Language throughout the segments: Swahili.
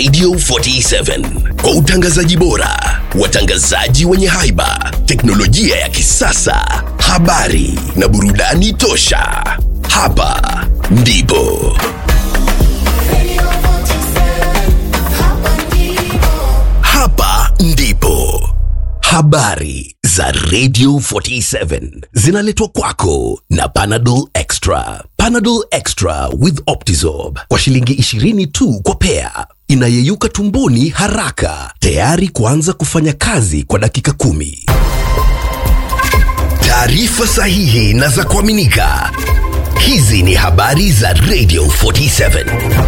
Radio 47 kwa utangazaji bora, watangazaji wenye haiba, teknolojia ya kisasa, habari na burudani tosha. Hapa ndipo hapa ndipo habari za Radio 47 zinaletwa kwako na Panadol Extra. Panadol Extra with Optizorb kwa shilingi 20 tu kwa pea, inayeyuka tumboni haraka, tayari kuanza kufanya kazi kwa dakika kumi. Taarifa sahihi na za kuaminika. Hizi ni habari za Radio 47.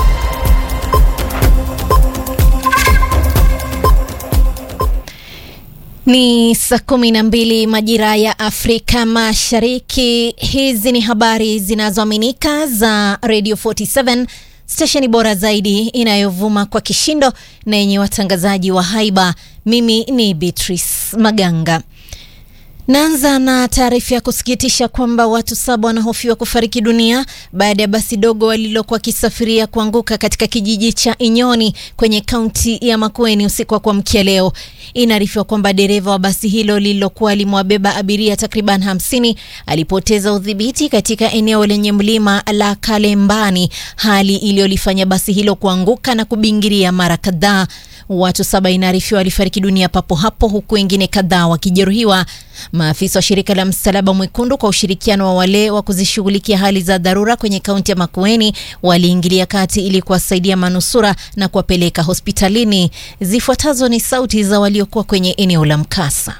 Ni saa kumi na mbili majira ya Afrika Mashariki. Hizi ni habari zinazoaminika za Radio 47 stesheni bora zaidi inayovuma kwa kishindo na yenye watangazaji wa haiba. Mimi ni Beatrice Maganga. Naanza na taarifa ya kusikitisha kwamba watu saba wanahofiwa kufariki dunia baada ya basi dogo walilokuwa wakisafiria kuanguka katika kijiji cha Inyoni kwenye kaunti ya Makueni usiku wa kuamkia leo. Inaarifiwa kwamba dereva wa basi hilo lililokuwa limewabeba abiria takriban hamsini alipoteza udhibiti katika eneo lenye mlima la Kalembani, hali iliyolifanya basi hilo kuanguka na kubingiria mara kadhaa. Watu saba inaarifiwa walifariki dunia papo hapo huku wengine kadhaa wakijeruhiwa. Maafisa wa shirika la Msalaba Mwekundu kwa ushirikiano wa wale wa kuzishughulikia hali za dharura kwenye kaunti ya Makueni waliingilia kati ili kuwasaidia manusura na kuwapeleka hospitalini. Zifuatazo ni sauti za waliokuwa kwenye eneo la mkasa.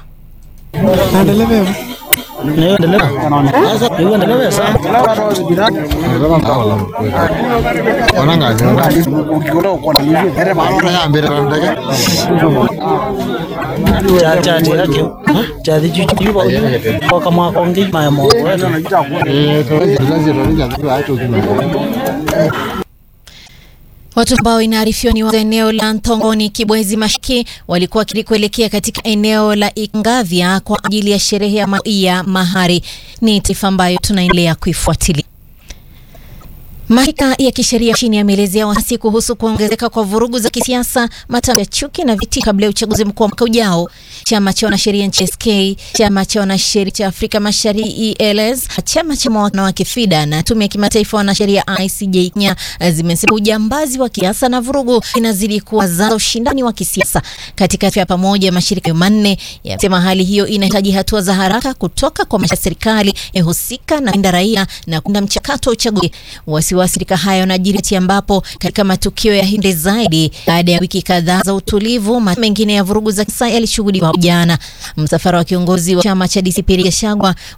chati yake chati chuchuba kwa mwaka ongi maya Watu ambao inaarifiwa ni wa eneo la Ntongoni, Kibwezi Mashiki walikuwa kuelekea katika eneo la Ingavya kwa ajili ya sherehe ya, ma ya mahari. Ni taarifa ambayo tunaendelea kuifuatilia. Mashirika ya kisheria nchini yameelezea wasiwasi kuhusu kuongezeka kwa vurugu za kisiasa, matamshi ya chuki na viti kabla ya uchaguzi mkuu wa mwaka ujao. Chama cha wanasheria nchi SK, chama cha wanasheria cha Afrika Mashariki ELS, chama cha wanawake FIDA na tume ya kimataifa wanasheria ICJ Kenya zimesema ujambazi wa kisiasa na vurugu inazidi kuwa za ushindani wa kisiasa. Katika ya pamoja, mashirika manne yasema hali hiyo inahitaji hatua za haraka kutoka kwa serikali husika na kulinda raia na kuunda mchakato wa uchaguzi. Wasiwasirika hayo yanajiri ambapo katika matukio ya hindi zaidi baada ya wiki kadhaa za utulivu, mengine ya vurugu za kisa yalishuhudiwa jana. Msafara wa kiongozi wa chama cha DCP Gachagua